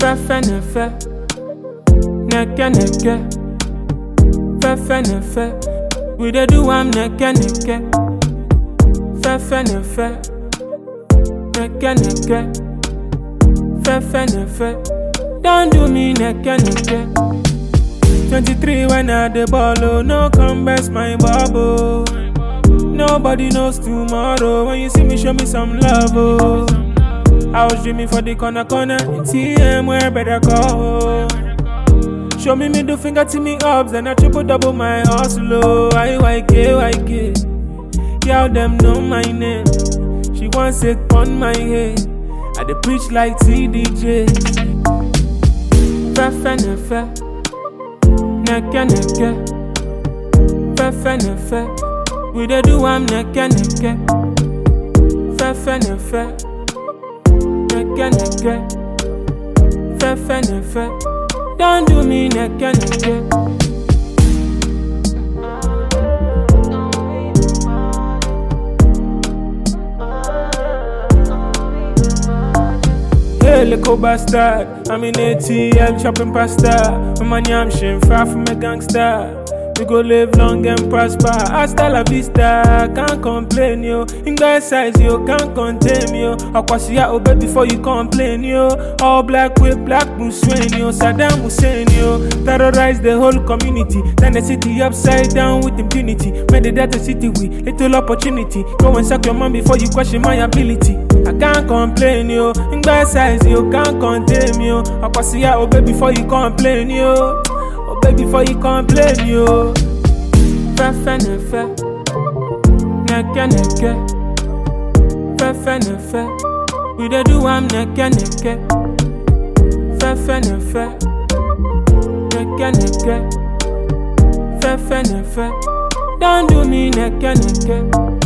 Fefe ne fe, neke neke. Fefe ne fe, we dey do am neke neke. Fefe ne fe, neke neke. Fefe ne fe, don't do me neke neke. 23 when I the ball, oh, no come best my bubble. Nobody knows tomorrow. When you see me, show me some love, oh. I was dreaming for the corner corner in TM where better go. Show me middle finger to me ups, then I triple double my hustle. Oh, IYK, YK. Girl, them know my name. She wants it on my head. I dey preach like TDJ. Fefe ne fe, neke neke. Fefe ne fe, we dey do am neke neke. Fefe ne fe, neke neke. Fefe ne fe, don't do me neke neke. Hey, little bastard. I'm in ATL chopping pasta. My money, I'm shin far from a gangster. We go live long and prosper. Hasta la vista, can't complain, yo. In guy size, yo, can't contain me, yo. Akwasiya obey before you complain, yo. All black with black Muslim, yo. Saddam Hussein, yo. Terrorize the whole community. Turn the city upside down with impunity. Made the data city with little opportunity. Go and suck your mom before you question my ability. I can't complain, yo. In guy size, yo, can't contain me, yo. Akwasiya obey before you complain, yo. Obey before you complain, yo. Fefe ne fe, neke neke. Fefe ne fe, we dey do am neke neke. Fefe ne fe, neke neke. Fefe ne fe, don't do me neke neke.